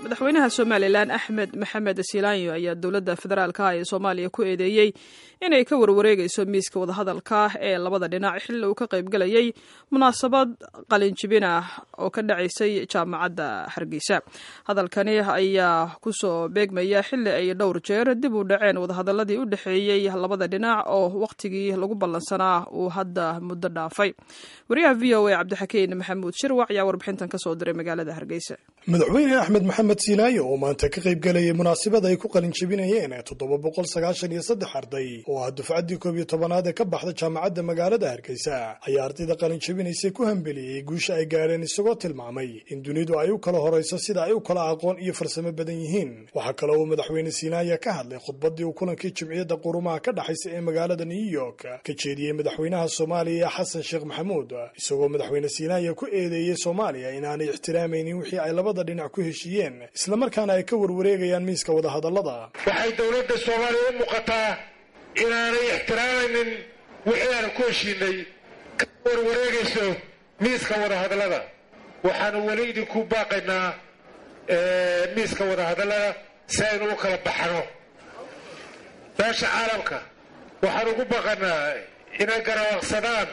madaxweynaha somalilan axmed maxamed silaanyo ayaa dowladda federaalka ee soomaaliya ku eedeeyey inay ka warwareegayso miiska wadahadalka ee labada dhinac xilli uu ka qaybgalayay munaasabad qalinjibin ah oo ka dhacaysay jaamacadda hargeysa hadalkani ayaa kusoo beegmaya xilli ay dhowr jeer dib u dhaceen wadahadaladii u dhexeeyey labada dhinac oo wakhtigii lagu ballansanaa uu hadda muddo dhaafay wariyaha v o a cabdixakiin maxamuud shirwac ayaa warbixintan kasoo diray magaalada hargeysa madaxweyne axmed maxamed siilaayo oo maanta ka qayb galayay munaasabad ay ku qalinjabinayeen toddoba boqol sagaashan iyo saddex arday oo ah dufcaddii koob iyo tobanaad ee ka baxda jaamacadda magaalada hargeysa ayaa ardayda qalinjabinaysay ku hambeliyey guusha ay gaadheen isagoo tilmaamay in dunidu ay u kala horayso sida ay u kala aqoon iyo farsamo badan yihiin waxaa kale uu madaxweyne siilaayo ka hadlay khudbaddii uu kulankii jimciyadda qurumaha ka dhexaysa ee magaalada new york ka jeediyey madaxweynaha soomaaliya xasan sheekh maxamuud isagoo madaxweyne siilaayo ku eedeeyey soomaaliya inaanay ixtiraamaynin wixii ay labada dhinac ku heshiiyeen islamarkaana ay ka warwareegayaan miiska wadahadallada waxay dowladda soomaaliya u muuqataa inaanay ixtiraamaynin wixii aanu ku heshiinay ka warwareegayso miiska wadahadallada waxaanu weli idinku baaqaynaa miiska wadahadallada si aynu u kala baxno beesha caalamka waxaan ugu baaqanaa inay garawaaqsadaan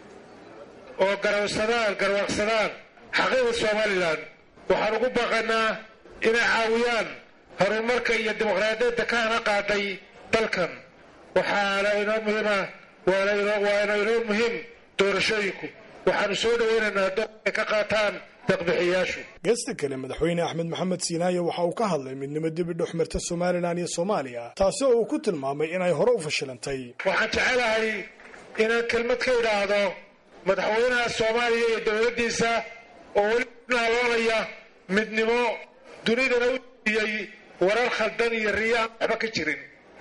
oo garawsadaan garwaaqsadaan xaqiiqda somalilan waxaan ugu baaqanaa inay caawiyaan horumarka iyo dimuqraadiyadda ka hana qaaday dalkan waxaana inoo muhiima waana inoo muhiim doorashooyinku waxaanu soo dhawaynaynaa doon ay ka qaataan daqbixiyaashu geesta kale madaxweyne axmed maxamed siinaayo waxa uu ka hadlay midnimo dibi dhexmarta somalilan iyo soomaaliya taasi oo uu ku tilmaamay inay hore u fashilantay waxaan jecelahay inaan kelmad ka idhaahdo madaxweynaha soomaaliya iyo dowladdiisa oo weli naaloonaya midnimo dunidana u siiyey warar khaldan iyo riya aan waxba ka jirin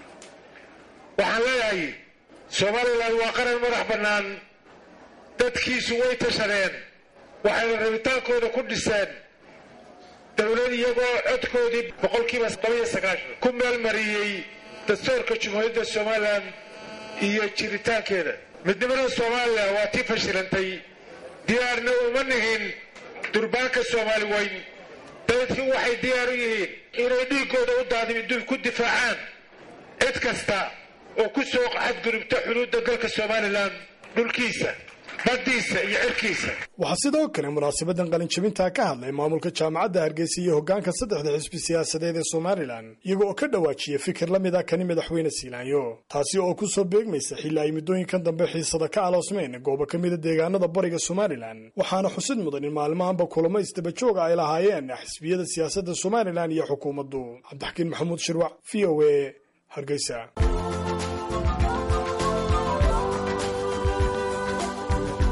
waxaan leeyahay somalilan waa qaran madax bannaan dadkiisu way tashadeen waxayna rabitaankooda ku dhiseen dowlad iyagoo codkoodii boqolkiiba todobiyo sagaashan ku meelmariyey dastuurka jumhuuriyadda somalilan iyo jiritaankeeda midnimada soomaaliya waa tii fashilantay diyaarna uma nigin durbaanka soomaali weyn dadkii waxay diyaar u yihiin inay dhiiggooda u daadimi ku difaacaan cid kasta oo ku soo xadgudubta xuduudda dalka somalilan dhulkiisa baddiisa iyo cirkiisa waxaa sidoo kale munaasabadan qalinjabintaa ka hadlay maamulka jaamacadda hargeysa iyo hoggaanka saddexda xisbi siyaasadeed ee somalilan iyaga oo ka dhawaajiyay fikir la mid a kani madaxweyne siilaanyo taasi oo ku soo beegmaysa xilli ay muddooyinkan dambe xiisada ka aloosmeen goobo ka mida deegaanada bariga somalilan waxaana xusid mudan in maalmahanba kulamo isdabajooga ay lahaayeen xisbiyada siyaasadda somalilan iyo xukuumaddu cabdixakiin maxamuud shirwac v o a hargeysa